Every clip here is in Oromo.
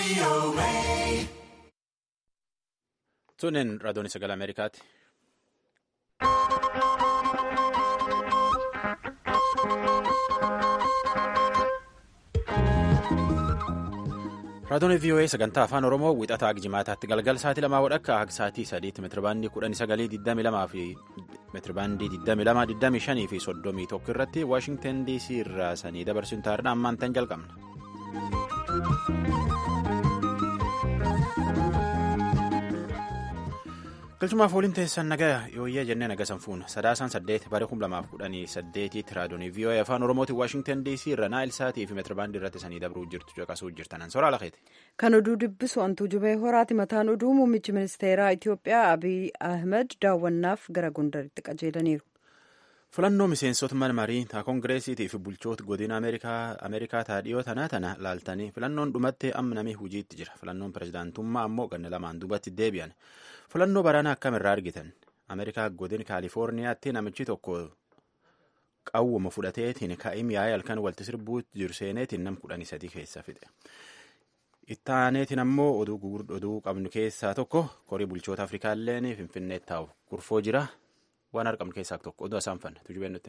Tunin raadiyoon sagalee Ameerikaati. Raadiyoon VOA sagantaa afaan Oromoo wixataa jimaataatti galgal sa'aatii lamaa wadhakka akka sa'aatii sadiitti meetirabaandii kudhanii sagalii digdami lamaa fi meetirabaandii digdami lamaa digdami shanii fi soddomii tokko irratti Waashingtan DC irraa sanii dabarsuun taa'aadha ammaan tan jalqabna. galchumaaf waliin teessan nagaa yooyyee jennee naga sanfuun sadaasaan saddeet bara kum lamaaf kudhanii saddeetitti raadiyoonii VOA afaan oromootiin waashingtan dc irra naayil saatii fi meetirabaandii irratti sanii dabruu jirtu caqasuu jirtanan soraa lakeeti. kan oduu dubbisu antuu jubee horaati mataan oduu muummichi ministeeraa itiyoophiyaa abiy ahmed daawwannaaf gara gondaritti qajeelaniiru. filannoo miseensota mana marii taa koongireesiitii fi bulchoota godina ameerikaa taa dhiyoo tanaa tana laaltanii filannoon dhumatti amma namii hujiitti jira filannoon pirezidaantummaa ammoo ganna lamaan duubatti deebi'an filannoo baraana akkamirraa argitan ameerikaa godina kaalifoorniyaatti namichi tokko qawwuma fudhateetiin ka'im yaa'ee halkan walti sirbuu jiru seeneetiin nam kudhanii sadii keessa fixe. ittaaneetiin ammoo oduu qabnu keessaa tokko korii bulchoota afrikaalleen finfinneetti taa'u kurfoo jira. waan argamnu keessaa tokko oduu isaan fanna tujubeen nutti.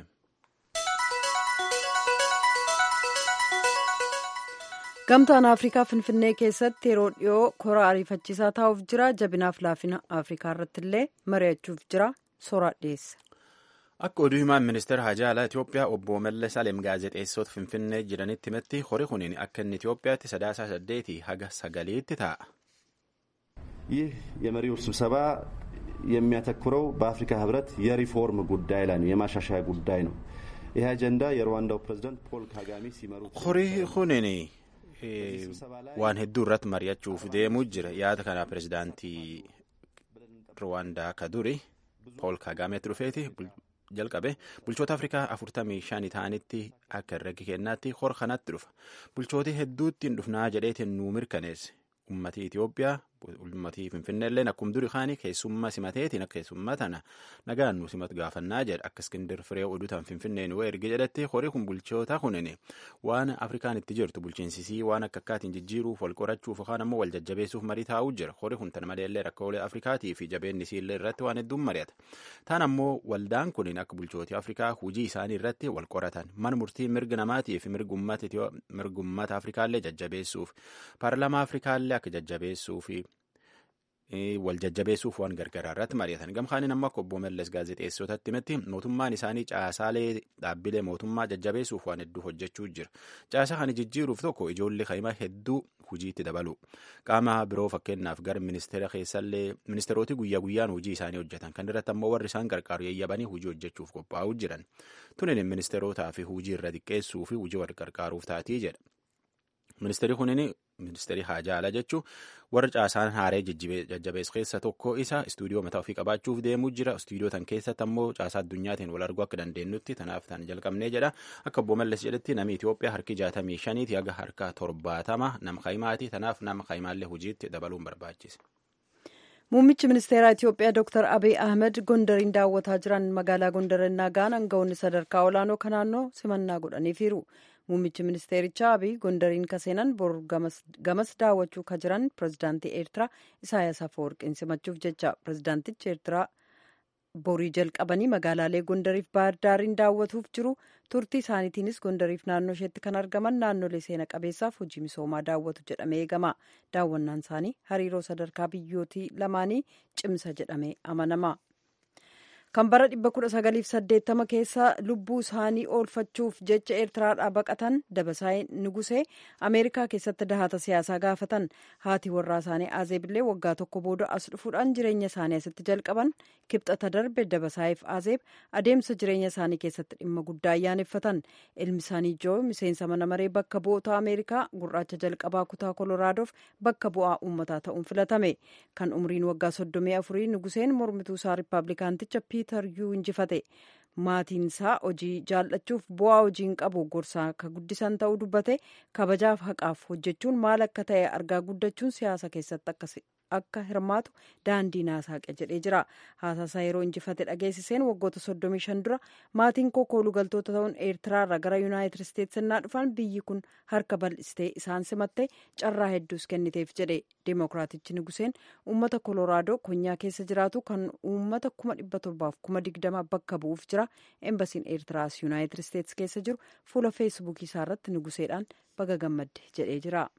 gamtaan afrikaa finfinnee keessatti yeroo dhiyoo koraa ariifachiisaa taa'uuf jira jabinaaf laafina afrikaa irratti illee mari'achuuf jira soraa dhiyeessa. akka oduu himaan ministeera hajaa alaa itiyoophiyaa obbo mallas alem gaazexeessota finfinnee jiranitti himetti horii kuniin akka inni itiyoophiyaatti sadaasaa saddeetii haga sagaliitti taa'a. ይህ የመሪዎች ስብሰባ የሚያተኩረው በአፍሪካ ህብረት የሪፎርም ጉዳይ ላይ ነው፣ የማሻሻያ ጉዳይ ነው። ይህ አጀንዳ የሩዋንዳው ፕሬዝዳንት ፖል ካጋሜ ሲመሩ horii kunin waan hedduu irratti mari'achuuf deemuu jira yaada kana pirezidaantii ruwaandaa ka duri pool kaagaameetti dhufeeti jalqabe bulchoota afrikaa afurtamii shanii ta'anitti akka herregi kennaatti hor kanatti dhufa bulchooti hedduutti hin dhufnaa jedheetiin nuu mirkaneesse ummatii Itiyoophiyaa ummatii Finfinneelleen akkuma durii kaanii keessummaa simateetiin akka keessummaa tana nagaan nu simatu gaafannaa jedha akka iskindir firee oduutaan Finfinnee nu erge jedhatti horii kun bulchoota kunin waan Afrikaan itti jirtu bulchiinsisii waan akka akkaatiin jijjiiruuf wal qorachuuf yookaan ammoo wal jajjabeessuuf marii taa'uu jira horii kun tana maleellee rakkoolee Afrikaatii fi jabeenni isiillee irratti waan hedduun mari'ata taan ammoo waldaan kunin akka bulchootii Afrikaa hujii isaanii irratti wal qoratan mana murtii mirga namaatii fi mirgummata Afrikaallee jajjabeessuuf paarlamaa Afrikaallee akka jajjabeessuuf wal jajjabeessuuf waan gargaraa irratti mari'atan gamkaaniin amma akka obbo Mallas gaazexeessotatti himetti mootummaan isaanii caasaalee dhaabbilee mootummaa jajjabeessuuf waan hedduu hojjechuu jira caasaa kana jijjiiruuf tokko ijoollee kaimaa hedduu hujiitti dabalu qaama biroo fakkeenyaaf gara ministeera keessallee ministeeroti guyyaa guyyaan hojii isaanii hojjetan kan irratti ammoo warri isaan qarqaaru yayyabanii hojii hojjechuuf qophaa'uu jiran tunin ministeerotaa fi hojii irra xiqqeessuu fi hojii wal qarqaaruuf taatii jedha. ministeerri kunin ministeerri haajaa ala jechuun warra caasaan haaree jajjabeessu keessa tokko isa istuudiyoo mataa ofii qabaachuuf deemuu jira istuudiyoo tan keessatti ammoo caasaa addunyaatiin wal arguu akka dandeenyutti tanaaf tan jalqabnee jedha akka obbo Mallas jedhetti namni Itoophiyaa harki jaatamii shaniiti haga harka torbaatama nama kaimaati tanaaf nama kaimaallee hojiitti dabaluun barbaachise. muummichi ministeeraa itiyoophiyaa dr abiy ahmed gondariin daawwataa jiran magaalaa gondarinnaa gaan aangawoonni sadarkaa olaanoo kan naannoo simannaa godhaniifiiru muummichi ministeerichaa abiy gondariin kaseenan bor gamas daawwachuu ka jiran pirezidaantii eertiraa isaayaas afawarqiin simachuuf jecha pirezidaantichi eertiraa borii jalqabanii magaalaalee gondariif baardaariin daawwatuuf jiru turtii isaaniitiinis gondariif naannoo isheetti kan argaman naannolee seena qabeessaaf hojii misoomaa daawwatu jedhamee eegama daawwannaan isaanii hariiroo sadarkaa biyyootii lamaanii cimsa jedhamee amanama. kan bara 1980 keessa lubbuu isaanii oolfachuuf jecha eertiraadhaa baqatan dabasaa'ee nugusee ameerikaa keessatti dahata siyaasaa gaafatan haati warraa isaanii aazeebillee waggaa tokko booda as dhufuudhaan jireenya isaanii asitti jalqaban kibxata darbe dabasaa'eef aazeeb adeemsa jireenya isaanii keessatti dhimma guddaa ayyaaneffatan ilmi isaanii joo miseensa mana maree bakka bu'oota ameerikaa gurraacha jalqabaa kutaa koloraadof bakka bu'aa uummataa ta'uun filatame kan umriin waggaa 34 nuguseen mormituu isaa riippaabilikaanticha piiter yuu injifate maatiin isaa hojii jaallachuuf bu'aa hojiin qabu gorsaa akka guddisan ta'uu dubbate kabajaaf haqaaf hojjechuun maal akka ta'e argaa guddachuun siyaasa keessatti akka hirmaatu daandii naasaaqe jedhee jira haasasaa yeroo injifate dhageessiseen waggoota 35 dura maatiin koo kooluu galtoota ta'uun eertiraarra gara yuunaayitid isteetsi innaa dhufan biyyi kun harka bal'istee isaan simatte carraa hedduus kenniteef jedhe deemokiraatichi nuguseen uummata kolooraadoo konyaa keessa jiraatu kan uummata 1720 bakka bu'uuf jira embasiin eertiraas yuunaayitid isteetsi keessa jiru fuula feesbuukii isaarratti nuguseedhaan baga gammadde jedhee jira.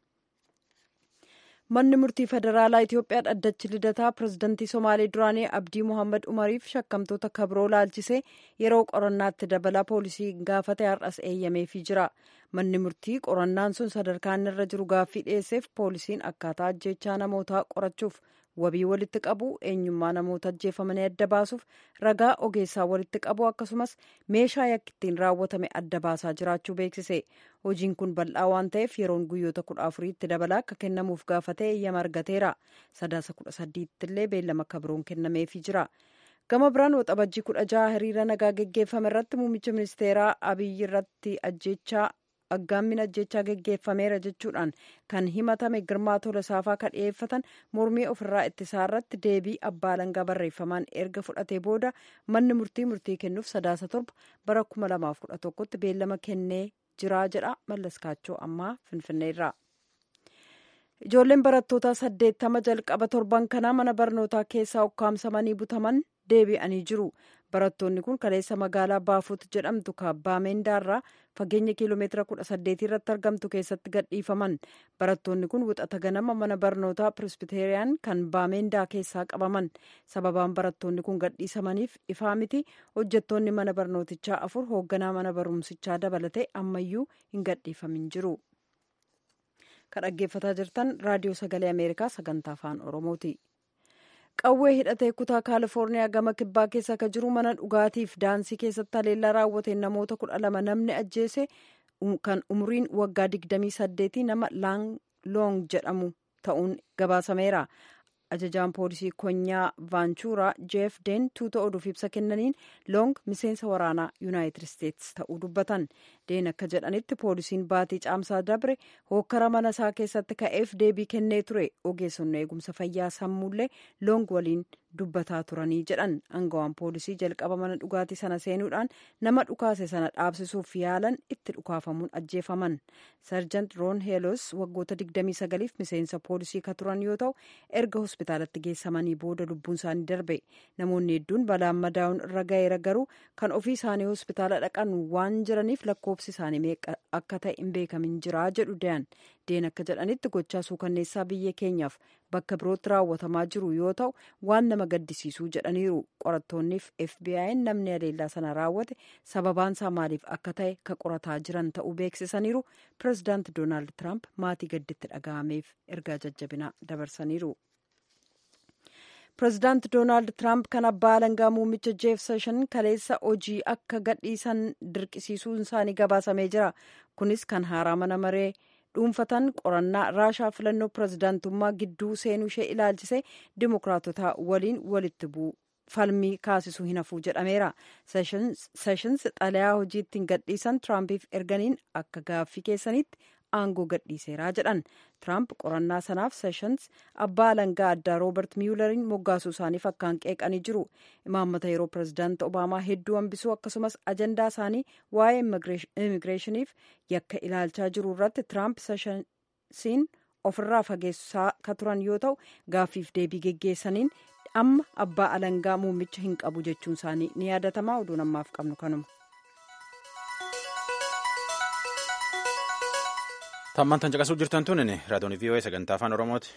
manni murtii federaalaa itiyoophiyaa dhaddachi lidataa pirezidantii somaalee duraanii abdii mohaammed umariif shakkamtoota kabroo laalchisee yeroo qorannaatti dabalaa poolisii gaafate har'as eeyyameefii jira manni murtii qorannaan sun sadarkaan irra jiru gaaffii dhiyeesseef poolisiin akkaataa ajjechaa namootaa qorachuuf wabii walitti qabu eenyummaa namoota ajjeefamanii adda baasuuf ragaa ogeessaa walitti qabu akkasumas meeshaa yakki ittiin raawwatame adda baasaa jiraachuu beeksise hojiin kun bal'aa waan ta'eef yeroon guyyoota kudha afuriitti dabalaa akka kennamuuf gaafatee eeyyama argateera sadaasa kudha sadiitti illee beellama akka biroon kennameefii jira gama biraan waxabajjii kudha jaha hiriira nagaa geggeeffame irratti muummicha ministeeraa abiyyi irratti ajjechaa aggaammin ajjechaa geggeeffameera jechuudhaan kan himatame girmaa tolasaafaa kan dhiyeeffatan mormii ofirraa ittisaa irratti deebii abbaa alangaa barreeffamaan erga fudhatee booda manni murtii murtii kennuuf sadaasa torba bara 2011tti beellama kennee jiraa jedha mallaskaachoo ammaa finfinneerraa. ijoolleen barattoota saddeettama jalqaba torban kanaa mana barnootaa keessaa ukkaamsamanii butaman deebi'anii jiru barattoonni kun kaleessa magaalaa baafuut jedhamtu kaabbaa meendaarraa fageenya kiiloomeetira kudha saddeetii irratti argamtu keessatti gadhiifaman barattoonni kun wixata ganama mana barnootaa pirisbiteeriyaan kan baameendaa keessaa qabaman sababaan barattoonni kun gadhiisamaniif ifaa miti hojjettoonni mana barnootichaa afur hoogganaa mana barumsichaa dabalatee ammayyuu hin gadhiifamin jiru. kan dhaggeeffataa jirtan raadiyoo sagalee ameerikaa sagantaa afaan oromooti qawwee hidhatee kutaa kaalifoorniyaa gama kibbaa keessa akka jiru mana dhugaatiif daansii keessatti haleellaa raawwateen namoota kudha lama namni ajjeese kan umriin waggaa digdamii saddeetii nama loong jedhamu ta'uun gabaasameera ajajaan poolisii konyaa vaanchuuraa jeef deen tuuta oduuf ibsa kennaniin loong miseensa waraanaa yuunaayitid isteetsi ta'uu dubbatan deen akka jedhanitti poolisiin baatii caamsaa dabre hookkara mana isaa keessatti ka'eef deebii kennee ture ogeessonni eegumsa fayyaa sammuullee loong waliin dubbataa turanii jedhan angawaan poolisii jalqaba mana dhugaatii sana seenuudhaan nama dhukaase sana dhaabsisuuf yaalan itti dhukaafamuun ajjeefaman sarjant roon heelos waggoota 29f miseensa poolisii ka turan yoo ta'u erga hospitaalatti geessamanii booda lubbuun isaanii darbe namoonni hedduun balaan madaa'uun irra ga'eera garuu kan ofii isaanii hospitaala dhaqan waan jiraniif lakkoofsi isaanii meeqa akka ta'e hin beekamin jira jedhu dayan deen akka jedhanitti gochaa suukanneessaa biyya keenyaaf bakka birootti raawwatamaa jiru yoo ta'u waan nama gaddisiisuu jedhaniiru qorattoonniif fbi'n namni haleellaa sana raawwate sababaan isaa maaliif akka ta'e ka qorataa jiran ta'uu beeksisaniiru pirezidaanti doonaald tiraamp maatii gadditti dhaga'ameef ergaa jajjabinaa dabarsaniiru. pirezidaanti doonaald tiraamp kan abbaa alangaa muummicha jeef seshan kaleessa hojii akka gadhiisan dirqisiisuun isaanii gabaasamee jira kunis kan haaraa mana maree dhuunfatan qorannaa raashaa filannoo pirezidaantummaa gidduu seenuu ishee ilaalchisee dimokiraatota waliin walitti bu'u falmii kaasisuu hin hafuu jedhameera seshans xalayaa hojii ittiin gadhiisan tiraampiif erganiin akka gaaffii keessanitti aangoo gadhiiseeraa jedhan tiraamp qorannaa sanaaf seshans abbaa alangaa addaa roobert miyulariin moggaasuu isaaniif akkaan qeeqanii jiru imaammata yeroo pirezidaanti obaamaa hedduu hambisuu akkasumas ajandaa isaanii waa'ee immigireeshiniif yakka ilaalchaa jiru irratti tiraamp seshansiin ofirraa fageessaa ka turan yoo ta'u gaaffiif deebii geggeessaniin amma abbaa alangaa muummicha hin qabu jechuun isaanii ni yaadatama oduun ammaaf qabnu kanuma. Tammaan tan caqasuu jirtan tun raadiyoon VOA sagantaa afaan Oromooti.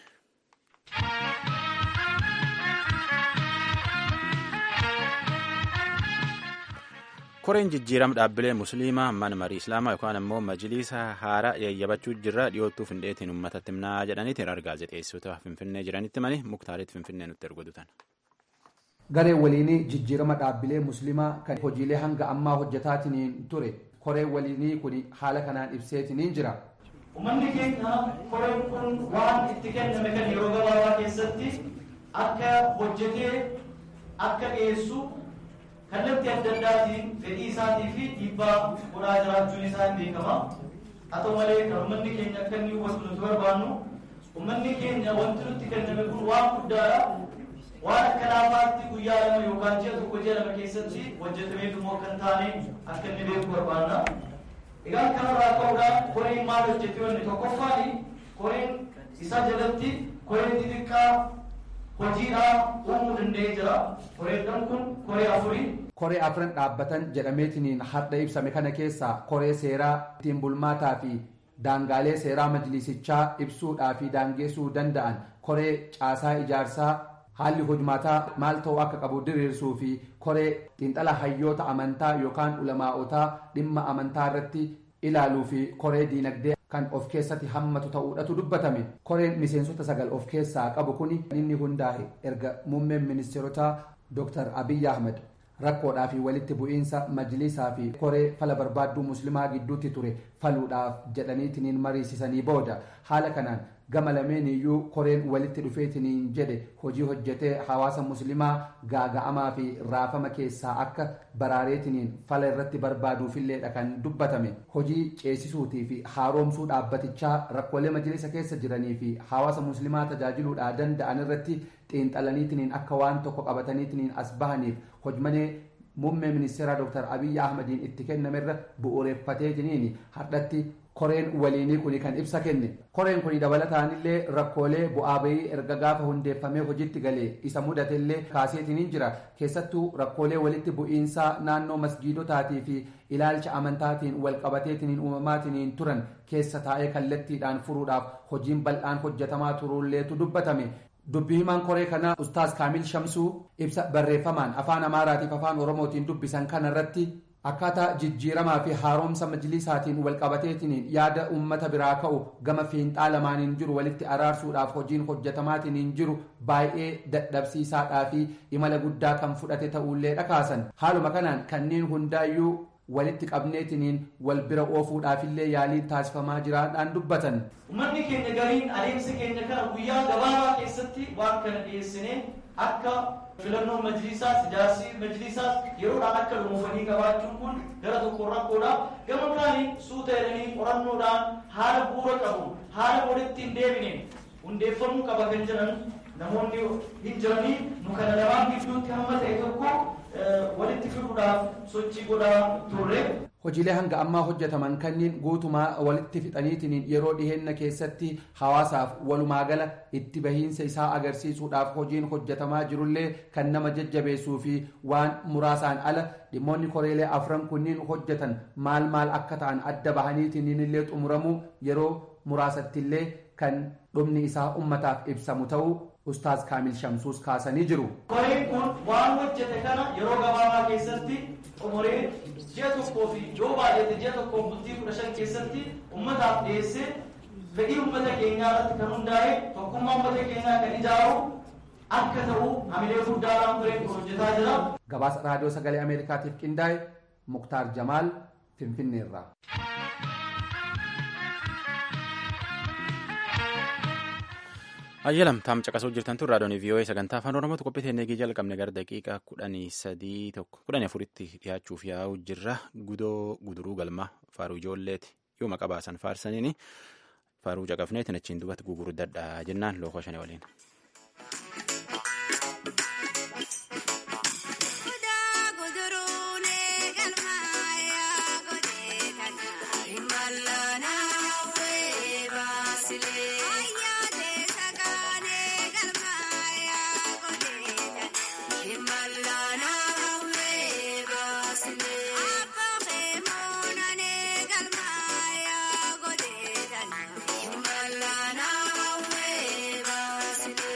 Koreen jijjiirama dhaabbilee musliimaa mana marii islaamaa yookaan ammoo majliisa haaraa yayyabachuu jirra dhiyoottuu findeetiin uummatatti himnaa jedhaniitiin argaa gaazexeessota finfinnee jiranitti mani muktaaritti finfinnee nutti ergodutan. Garee waliinii jijjiirama dhaabbilee musliimaa kan hojiilee hanga ammaa hojjetaatiin ture koreen waliinii kun haala kanaan ibseetiin jira. Uummanni keenya koreen kun waan itti kenname kan yeroo gabaabaa keessatti akka hojjetee akka dhiyeessu kallattii adda addaatiin fedhii isaatii fi dhiibbaa godhaa jiraachuun isaa hin beekama. Haa ta'u malee kan uummanni keenya akka inni hubatu nuti barbaannu ummanni keenya wanti nutti kenname kun waan guddaadha waan akka laafaatti guyyaa lama yookaan ji'a tokko ji'a lama keessatti hojjetameef immoo kan taane akka inni beeku barbaanna egaa kanarraa ka'uudhaan koreen maal hojjete wanni tokkoffaani koreen isa jalatti koreen xixiqqaa hojiidhaan uumuu danda'ee jira koreedhaan kun koree afurii koree afran dhaabbatan jedhameetiniin har'a ibsame kana keessaa koree seeraa ittiin bulmaataa fi daangaalee seeraa majlisichaa ibsuudhaa fi daangeessuu danda'an koree caasaa ijaarsaa haalli hojmaataa maal ta'uu akka qabu diriirsuu fi koree xiinxala hayyoota amantaa yookaan ulamaa'otaa dhimma amantaa irratti ilaaluu fi koree diinagdee kan of keessatti hammatu ta'uudhatu dubbatame koreen miseensota sagal of keessaa qabu kun inni hundaa'e erga muummeen ministeerotaa dr abiyyi ahmed rakkoodhaa fi walitti bu'iinsa majlisaa fi koree fala barbaadduu muslimaa gidduutti ture faluudhaaf jedhaniitiniin mariisisanii booda haala kanaan gama lameen iyyuu koreen walitti dhufeetiniin jedhe hojii hojjetee hawaasa muslimaa gaaga'amaa fi raafama keessaa akka baraareetiniin fala irratti barbaaduufilleedha kan dubbatame hojii ceesisuutii fi haaromsuu dhaabbatichaa rakkoolee majlisa keessa jiranii fi hawaasa muslimaa tajaajiluudhaa danda'an irratti xiinxalaniitiniin akka waan tokko qabataniitiniin as bahaniif hojmanee muummee ministeeraa dr abiyyi ahmadiin itti kennamerra bu'uureeffateetiniin hardhatti koreen waliinii kuni kan ibsa kenne koreen kuni dabalataanillee rakkoolee bu'aa bayii erga gaafa hundeeffamee hojiitti galee isa mudatellee kaaseetiniin jira keessattuu rakkoolee walitti bu'iinsaa naannoo masgiidotaatii fi ilaalcha amantaatiin walqabateetiniin uumamaatiniin turan keessa taa'ee kallattiidhaan furuudhaaf hojiin bal'aan hojjetamaa turuulleetu dubbatame dubbii himaan koree kanaa ustaas kaamil shamsuu ibsa barreeffamaan afaan amaaraatiif afaan oromootiin dubbisan kana irratti akkaataa jijjiiramaa fi haaromsa majlisaatiin walqabateetiniin yaada ummata biraa ka'u gama fiinxaa lamaaniin jiru walitti araarsuudhaaf hojiin hojjetamaatiin jiru baay'ee dadhabsiisaadhaa fi imala guddaa kan fudhate ta'ullee dhakaasan haaluma kanaan kanneen hundaayyuu walitti qabneetiniin wal bira oofuudhaafillee yaaliin taasifamaa jiraadhaan dubbatan. Uummanni keenya gariin adeemsa keenya kana guyyaa gabaabaa keessatti waan kana dhiyeessinee akka filannoo majlisaas ijaarsi majlisaas yeroodhaan akka dhumuufanii qabaachuun kun gara tokko rakkoodha. Gama kaaniin suuta jedhanii qorannoodhaan haala bu'uura qabu haala walitti hin deebine hundeeffamuu qaba kan jedhan namoonni hin jiranii nu kana lamaan gidduutti hamma ta'e tokko walitti fiduudhaaf sochii godhaa turre. Hojiilee hanga ammaa hojjetaman kanneen guutumaa walitti fixaniitiin yeroo dhiheenna keessatti hawaasaaf walumaa gala itti bahiinsa isaa agarsiisuudhaaf hojiin hojjetamaa jirullee kan nama jajjabeessuu fi waan muraasaan ala dhimmoonni koreelee afran kunniin hojjetan maal maal akka ta'an adda bahaniitiin illee xumuramuu yeroo muraasattillee kan dhumni isaa ummataaf ibsamu ta'uu ustaas kaamil shamsuus kaasanii jiru. Koreen kun waan hojjete kana yeroo gabaabaa keessatti xumuree ji'a tokkoo fi yoo baay'ate ji'a tokkoo bultii kudha shan keessatti ummataaf dhiyeessee fedhii ummata keenyaa irratti kan hundaa'e tokkummaa ummata keenyaa kan ijaaru akka ta'u hamilee guddaadhaan koreen kun hojjetaa jira. Gabaasa raadiyoo sagalee Ameerikaatiif qindaa'e Muktaar Jamaal Finfinneerraa. ayyalam taam caqasuu jirtan tun raadiyoon vii'oo'ee sagantaa afaan oromootu qophii teennee jalqabne gara daqiiqaa kudhanii sadii tokko kudhanii afuritti dhiyaachuuf yaa'u jirra gudoo guduruu galma faaruu ijoolleeti yoo maqaa baasan faarsaniini faaruu caqafneetiin achiin dubatti gugurdadha jennaan lookoo shanii waliin. Malana,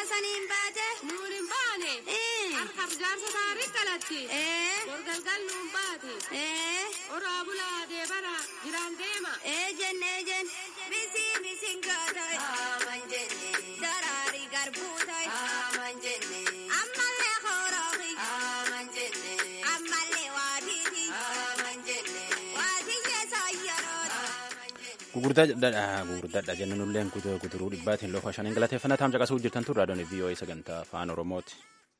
saniin baate. Nuun hin baane. Harkaaf jaarsa taarii qalatti. Gorgalgal nuun baate. Oraa bulaa deebara jiraan deema. Eejen eejen misiin misiin gootoy. Aman jenne daraarii garbuu toy. Aman jenne ammallee horoofi. Aman jenne ammallee waatiiti. Aman jenne waatiyye saayyaroon. gugurdaadha jennanulleen kuturuu dhibbaatiin loofa shaniin galateeffannaa taam caqasuu jirtan turraa doonii vii'oo'ee sagantaa afaan oromooti.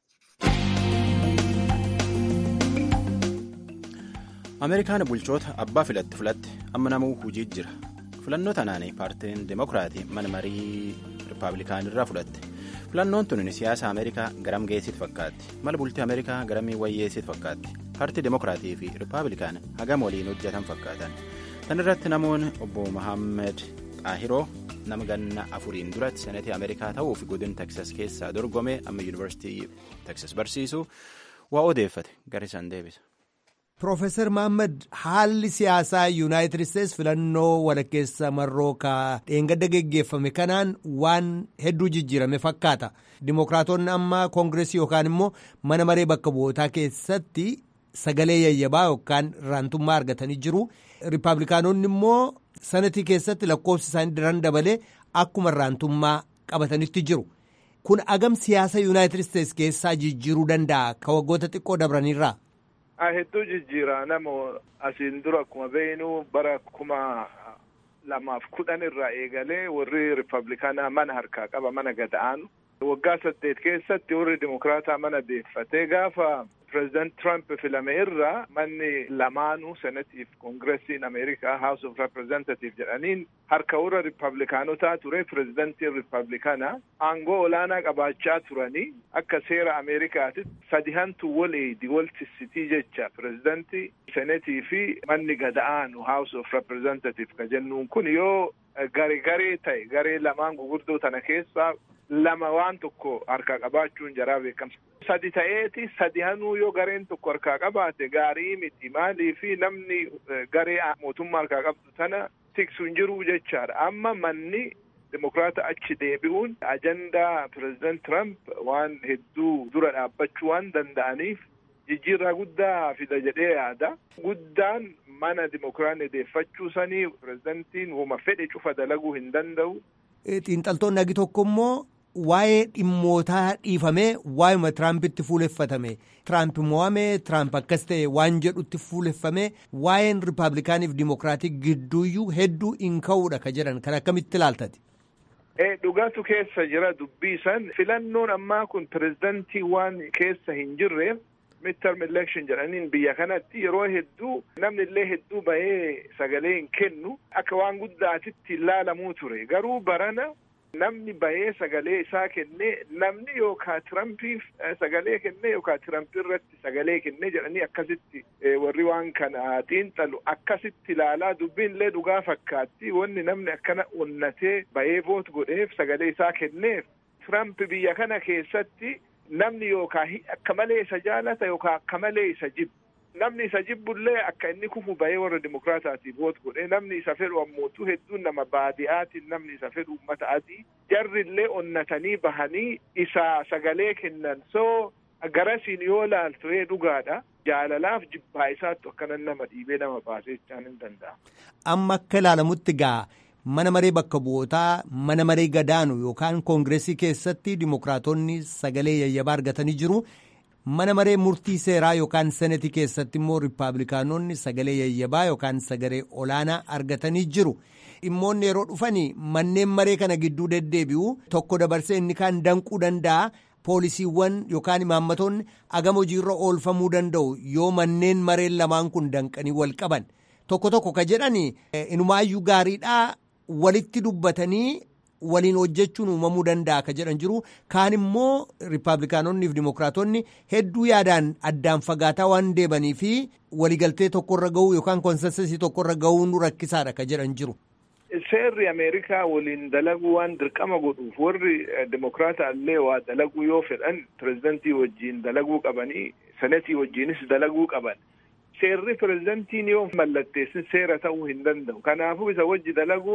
ameerikaan bulchoota abbaa filatti filatte amma namuu hujii jira filannoo tanaan paartiin demokiraatii mana marii rippaabilikaanirraa fudhatte filannoon tun siyaasa ameerikaa garam geessitu fakkaatti mala bultii ameerikaa garamii wayyeessitu fakkaatti paartii demokiraatii fi rippaabilikaan hagam waliin hojjetan fakkaatan tan irratti namoonni obbo Mohaammed Xaahiroo nama ganna afuriin duratti senetii ameerikaa ta'uu fi godin teksas keessaa dorgome amma yuunivarsiitii teksas barsiisu waa odeeffate gara isaan deebisa. Profeesar Mohaammed haalli siyaasaa Yuunaayitid Isteets filannoo walakkeessa marroo ka dheengadda geggeeffame kanaan waan hedduu jijjiirame fakkaata. Dimookiraatonni amma koongireesii yookaan immoo mana maree bakka bu'ootaa keessatti sagalee yayyabaa yookaan raantummaa argatanii jiru. Rippaabilikaanonni immoo sanatii keessatti lakkoofsi isaanii daran dabalee akkuma raantummaa qabatanitti jiru. Kun agam siyaasa Yuunaayitid Isteets keessaa jijjiiruu danda'a ka waggoota xiqqoo dabranirraa. hedduu jijjiira nama asiin dura akkuma beeknu bara kuma lamaaf kudhan irraa eegalee warri rippablikaanaa mana harkaa qaba mana gada'aanu waggaa saddeet keessatti warri dimokiraataa mana deeffatee gaafa pireezidant Trump filame irraa manni lamaanuu senatiif koongiresiin ameerikaa haus of representative jedhaniin harka warra rippablikaanotaa ture pireezidantiin rippablikaanaa aangoo olaanaa qabaachaa turanii akka seera ameerikaatitti sadihantu wal eedi wal tissitii jecha pireezidantii senetii fi manni gada'aanu haus of representative ka jennuun kun yoo gare garee ta'e garee lamaan gugurdoo tana keessaa lama waan tokko harkaa qabaachuun jaraa beekamsa. Sadi ta'eeti sadi hanuu yoo gareen tokko harkaa qabaate gaarii miti maalii fi namni garee mootummaa harkaa qabdu tana tiksu hin jiru jechaadha. Amma manni dimokiraata achi deebi'uun ajandaa pireezidant Trump waan hedduu dura dhaabbachuu waan danda'aniif jijjiirraa guddaa fida jedhee yaada. Guddaan mana dimokiraanni deeffachuu sanii pireezidantiin wama fedhe cufa dalaguu hin danda'u. Xiinxaltoonni agi tokko immoo waa'ee dhimmootaa dhiifamee waa'ima Tiraampitti fuuleffatame. Tiraamp mo'ame Tiraamp akkas ta'e waan jedhutti fuuleffame waa'een Rippaabilikaaniif Dimokiraatii gidduuyyuu hedduu hin ka'uudha ka jedhan kan akkamitti ilaaltati. Dhugaatu keessa jira dubbii san filannoon ammaa kun pireezidantii waan keessa hin jirreef midterm election jedhaniin biyya kanatti yeroo hedduu namni illee hedduu bahee sagalee hin kennu akka waan guddaatitti ilaalamuu ture garuu barana namni bahee sagalee isaa kennee namni yookaa tirampiif sagalee kennee yookaa tirampi irratti sagalee kennee jedhanii akkasitti warri waan kana xiinxalu akkasitti ilaalaa dubbiin illee dhugaa fakkaatti wanni namni akkana onnatee bahee voot godheef sagalee isaa kenneef tirampi biyya kana keessatti namni yookaa akka malee isa jaalata yookaa akka malee isa jibbu namni isa jibbullee akka inni kufu bahee warra dimokiraataatiif voot godhee namni isa fedhu ammootu hedduun nama baadiyaatiin namni isa fedhu ummata adii jarrillee onnatanii bahanii isa sagalee kennan soo garasiin yoo laaltu ee dhugaadha jaalalaaf jibbaa isaattu akkanan nama dhiibee nama baasee jechaan hin danda'amu. Amma akka ilaalamutti gaa mana maree bakka bu'ootaa mana maree gadaanu yookaan koongireesii keessatti dimokiraatonni sagalee yayyabaa argatanii jiru. mana maree murtii seeraa yookaan senetii keessatti immoo riippaabilikaanonni sagalee yayyabaa yookaan sagalee olaanaa argatanii jiru. Dhimmoonni yeroo dhufanii manneen maree kana gidduu deddeebi'u tokko dabarsee inni kaan danquu danda'a. Poolisiiwwan yookaan imaammatoonni agama hojiirra oolfamuu danda'u yoo manneen mareen lamaan kun danqanii wal qaban. Tokko tokko ka jedhani inumaayyuu gaariidhaa walitti dubbatanii waliin hojjechuun uumamuu danda'a ka jedhan jiru kaan immoo riippaabilikaanonnii fi dimokiraatonni hedduu yaadaan addaan fagaataa waan deebanii fi waliigaltee tokkorra gahuu yookaan konsensasii tokkorra gahuun rakkisaadha ka jedhan jiru. Seerri Ameerikaa waliin dalaguu waan dirqama godhuuf warri dimokiraata illee waa dalaguu yoo fedhan pireezidantii wajjiin dalaguu qabanii senetii wajjiinis dalaguu qaban. Seerri pireezidantiin yoo mallatteessin seera ta'uu hin danda'u. Kanaafuu isa wajji dalaguun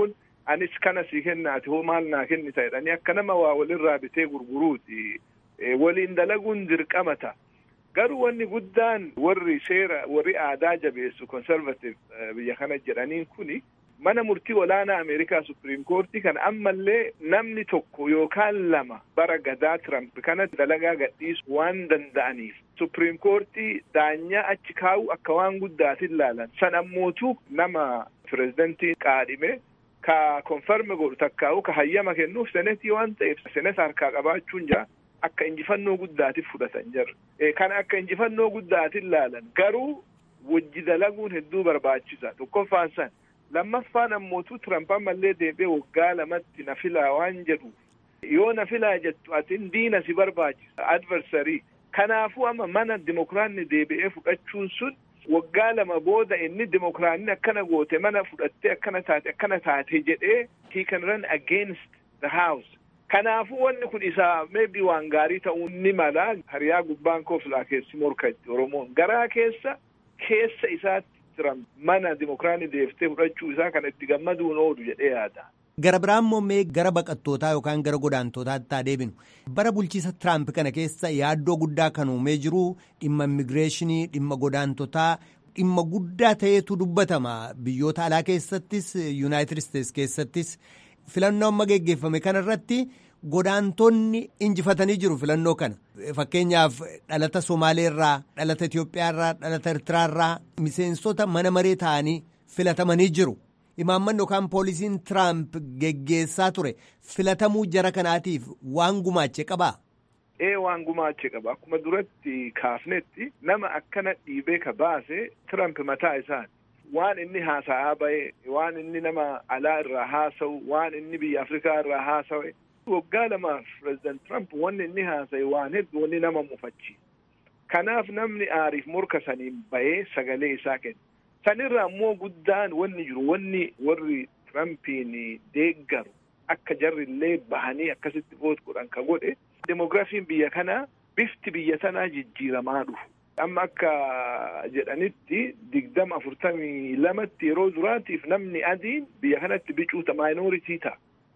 anis kana sii kennaati hoo maal naa kennita jedhanii akka nama waa walirraa bitee gurguruuti waliin dalaguun dirqama ta'a. Garuu wanni guddaan warri seera warri aadaa jabeessu conservative biyya kana jedhaniin kuni mana murtii olaanaa Ameerikaa Supreme Courtii kan ammallee namni tokko yookaan lama bara gadaa Trump kana dalagaa gadhiisu waan danda'aniif Supreme Courtii daanyaa achi kaa'u akka waan guddaatiin ilaalan san ammootu nama pirezidantii qaadhime ka konferme godhu takkaa'u ka hayyama kennuuf senetii waan ta'eef senet harkaa qabaachuun jira akka injifannoo guddaatiif fudhatan jirra. Kan akka injifannoo guddaatiin ilaalan garuu wajji dalaguun hedduu barbaachisa tokkoffaan san lammaffaan ammootu Tiramp ammallee deebi'ee waggaa lamatti na filaa waan jedhu yoo na filaa jettu atin diina si barbaachisa adversarii kanaafuu amma mana dimokiraanni deebi'ee fudhachuun sun waggaa lama booda inni dimokiraanni akkana goote mana fudhattee akkana taate akkana taate jedhee he can run against the house kanaafuu wanni kun isaa maybe waan gaarii ta'uu ni mala hariyaa gubbaan koo filaa keessi morkatti oromoon garaa keessa keessa isaatti Tiramp mana dimokiraanni deeftee fudhachuu isaa kan itti gammaduun oolu jedhee yaada. Gara biraan immoo mee gara baqattootaa yookaan gara godaantootaatti haa deebinu. Bara bulchiisa Tiraamp kana keessa yaaddoo guddaa kan uumee jiru dhimma immigireeshinii, dhimma godaantotaa, dhimma guddaa ta'eetu dubbatama. Biyyoota alaa keessattis, Yuunaayitid Isteets keessattis filannoo amma geggeeffame kanarratti godaantonni injifatanii jiru filannoo kana. Fakkeenyaaf dhalata Somaaleerraa, dhalata Itoophiyaarraa, dhalata Ertiraarraa miseensota mana maree ta'anii filatamanii jiru. Imaammanni yookaan poolisiin Tiraamp geggeessaa ture filatamuu jara kanaatiif waan gumaache qabaa? Ee waan gumaache qaba. Akkuma duratti kaafnetti nama akkana dhiibee ka baase Tiraamp mataa isaati. Waan inni haasa'aa bahe, waan inni nama alaa irraa haasa'u, waan inni biyya Afrikaa irraa haasa'e. Waggaa lamaaf pireezidant Tiraamp wanni inni haasa'e waan hedduu wanni nama mufachi. Kanaaf namni aariif morka saniin bahee sagalee isaa kenna. Sanirraa immoo guddaan wanni jiru wanni warri Tirampiin deeggaru akka jarri illee bahanii akkasitti voot godhan ka godhe demogiraafiin biyya kanaa bifti biyya tanaa jijjiiramaa dhufu. Amma akka jedhanitti digdama afurtamii lamatti yeroo duraatiif namni adiin biyya kanatti bicuuta maayinooritii ta'a.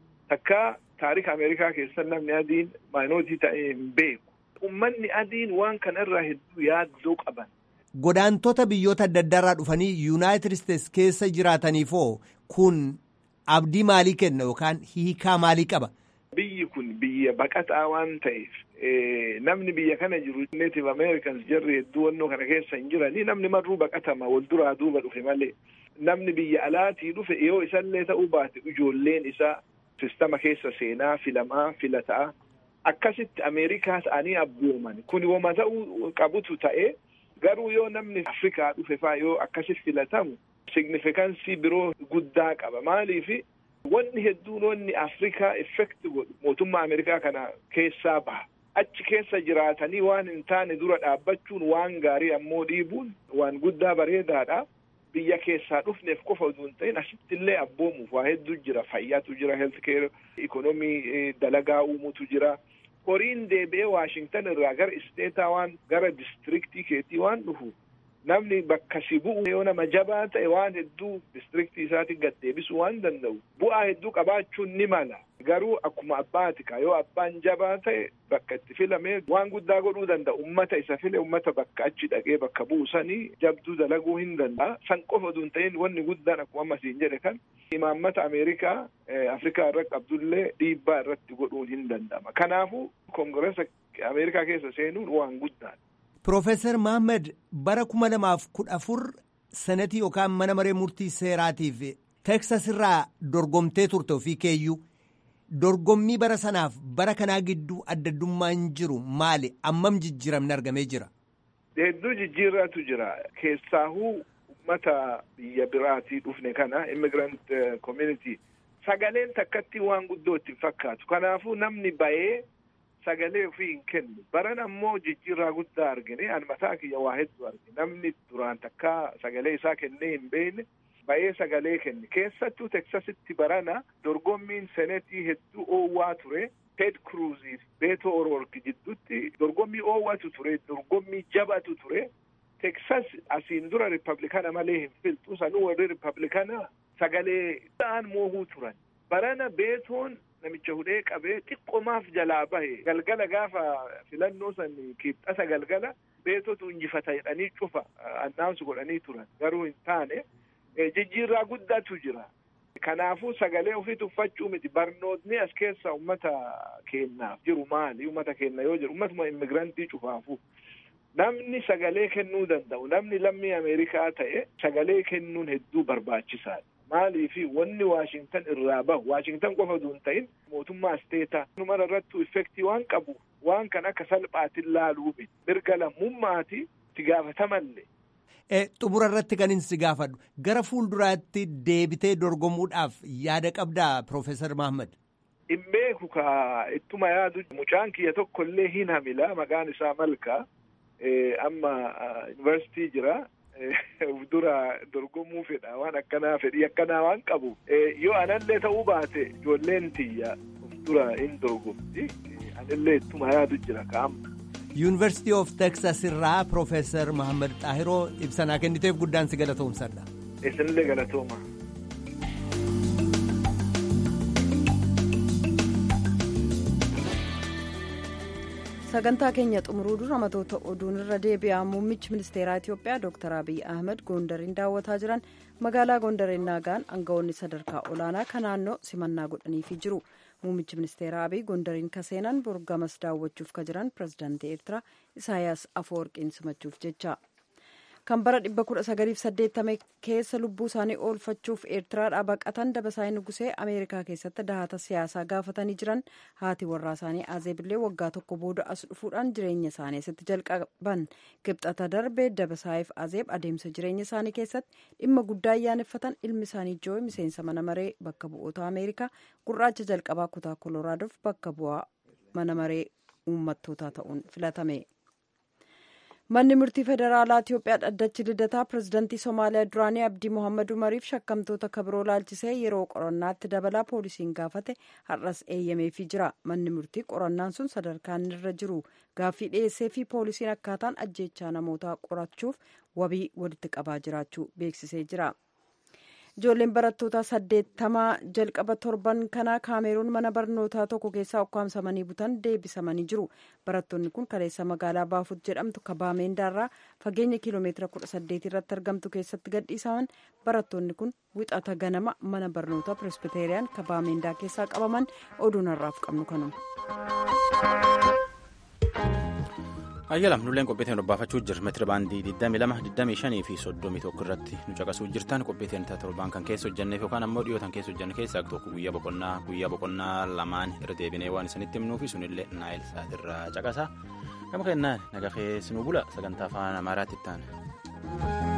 Takka taarika Ameerikaa keessa namni adiin maayinooritii ta'ee hin beeku. Uummanni adiin waan kanarraa hedduu yaaddoo qaban. Godaantota biyyoota adda addaarraa dhufanii Yuunaayitid Isteets keessa jiraataniifoo kun abdii maalii kenna yookaan hiikaa maalii qaba? Biyyi kun biyya baqataa waan ta'eef namni biyya kana jiru Native Americans jarri hedduu wannoo kana keessa hin jiranii namni marruu baqatama wal duraa duuba dhufe malee namni biyya alaatii dhufe yoo isallee ta'uu baate ijoolleen isaa sistama keessa seenaa filamaa filataa akkasitti Ameerikaa ta'anii abbooman kun wama ta'uu qabutu ta'ee garuu yoo namni Afrikaa dhufe faa yoo akkasi filatamu signifikansii biroo guddaa qaba maaliifi wanni hedduun wanni Afrikaa effekti godhu mootummaa Ameerikaa kana keessaa baha. Achi keessa jiraatanii waan hin taane dura dhaabbachuun waan gaarii ammoo dhiibuun waan guddaa bareedaadha. Biyya keessaa dhufneef qofa utuu hin ta'in asitti illee abboomuuf waa hedduu jira. Fayyaatu jira, health care, ikonomii dalagaa uumutu jira. Horiin deebi'ee Waashingtan irraa gara isteetaa waan gara distriktii keetii waan dhufu namni bakka si bu'u yoo nama jabaa ta'e waan hedduu distriktii isaatiin gad deebisuu waan danda'u bu'aa hedduu qabaachuun ni mala garuu akkuma abbaati ka yoo abbaan jabaa ta'e bakka itti filamee waan guddaa godhuu danda'a ummata isa file ummata bakka achi dhaqee bakka bu'u sanii jabduu dalaguu hin danda'a san qofa utuu hin ta'in wanni guddaan akkuma amma siin jedhe kan imaammata ameerikaa afrikaa irra qabdullee dhiibbaa irratti godhuun hin danda'ama kanaafuu koongiresa ameerikaa keessa seenuun waan guddaadha. Profeesar Mahammad bara kuma lamaaf kudha afur sanatii yookaan mana maree murtii seeraatiif Teksas irraa dorgomtee turte ofii keeyyuu dorgommii bara sanaaf bara kanaa gidduu addaddummaan jiru maali ammam jijjiiramni argamee jira. Hedduu jijjiirraatu jira keessaahuu uummata biyya biraatii dhufne kana immigrant community sagaleen takkatti waan guddoo ittiin fakkaatu kanaafuu namni bayee. sagalee ofii hin kennu baran ammoo jijjiirraa guddaa argine an mataa kiyya waa hedduu argine namni duraan takkaa sagalee isaa kennee hin beekne ba'ee sagalee kenne keessattuu teksasitti barana dorgommiin senetii hedduu oowwaa ture ted kruuziif beeto oroorki jidduutti dorgommii oowwatu ture dorgommii jabatu ture teksas asiin dura ripablikaana malee hin filtu sanuu warri ripablikaana sagalee ta'an moohuu turan barana beetoon namicha hudhee qabee xiqqomaaf jalaa bahe galgala gaafa filannoo san kibxata galgala beetotu injifata jedhanii cufa annaansu godhanii turan garuu hin taane jijjiirraa guddaatu jira. Kanaafuu sagalee ofii tuffachuu miti barnootni as keessa ummata keennaaf jiru maali ummata keenna yoo jiru ummatuma immigirantii cufaafu namni sagalee kennuu danda'u namni lammii Ameerikaa ta'e sagalee kennuun hedduu barbaachisaadha. Maaliifi wanni Waashingtan irraa bahu Waashingtan qofa osoo hin ta'in mootummaa isteetaa numara irrattuu effektii waan qabu waan kan akka salphaatiin laaluu miti mirga lammummaati itti gaafatamallee. xumura irratti kan si gaafadhu gara fuulduraatti deebitee dorgomuudhaaf yaada qabdaa Profeesar Mahammad. Hin beeku ka ittuma yaadu mucaan kiyya tokko illee hin hamila maqaan isaa Malkaa amma yuunivarsiitii jira. dura dorgomuu fedha waan akkanaa fedhii akkanaa waan qabu yoo anallee ta'uu baate ijoolleen tiyya of dura hin dorgomti anillee ittuma yaadu jira ka'amma. yuunivarsiitii of teksas irraa Profeesar Mahammad Xaahiroo ibsanaa kenniteef guddaan si galatoomsadha. Isinillee galatooma. sagantaa keenya xumuruu dura matoota oduun irra deebi'aa muummichi ministeeraa itiyoophiyaa dr abiy ahmed gondariin daawwataa jiran magaalaa gondariin naagaan aangawoonni sadarkaa olaanaa kan naannoo simannaa godhaniifii jiru muummichi ministeeraa abiy gondariin kaseenan borgamas daawwachuuf ka jiran pirezidaantii eertiraa isaayaas afoorqiin simachuuf jecha kan bara 1980 keessa lubbuu isaanii oolfachuuf eertiraadhaa baqatan dabasaayii nugusee ameerikaa keessatti dahata siyaasaa gaafatanii jiran haati warraa isaanii azeebillee waggaa tokko booda as dhufuudhaan jireenya isaanii asitti jalqaban kibxata darbee dabasaayiif azeeb adeemsa jireenya isaanii keessatti dhimma guddaa ayyaaneffatan ilmi isaanii jooyi miseensa mana maree bakka bu'oota ameerikaa gurraacha jalqabaa kutaa koloraadof bakka bu'aa mana maree uummattootaa ta'uun filatame. manni murtii federaalaa itiyoophiyaa dhaddachi lidataa pirezidantii somaaliyaa duraanii abdii mohammad umariif shakkamtoota kabiroo laalchisee yeroo qorannaatti dabalaa poolisiin gaafate har'as eeyyameefii jira manni murtii qorannaan sun sadarkaan irra jiru gaaffii dhiyeessee fi poolisiin akkaataan ajjeechaa namootaa qorachuuf wabii walitti qabaa jiraachuu beeksisee jira. ijoolleen barattoota saddeettamaa jalqaba torban kanaa kaameruun mana barnootaa tokko keessaa ukkaamsamanii butan deebisamanii jiru barattoonni kun kaleessa magaalaa baafut jedhamtu kabaameendaarraa fageenya kiiloomeetira kudha saddeet irratti argamtu keessatti gadhiisaman barattoonni kun wixata ganama mana barnootaa piresbiteeriyaan kabaameendaa keessaa qabaman oduun har'aaf qabnu kanuma. ayyalam nulleen qophiiteen dhobbaafachuu jirra meetira baandii 22 25 fi 31 irratti nu caqasuu jirtan qophiiteen torbaan kan keessa hojjanneef yookaan ammoo dhiyootan keessa hojjanne keessaa tokko guyyaa boqonnaa guyyaa boqonnaa lamaan irra deebinee waan isinitti himnuufi sunillee naayil sa'aatirraa caqasa gama kennaan naga keessi nu bula sagantaa afaan amaaraatti itti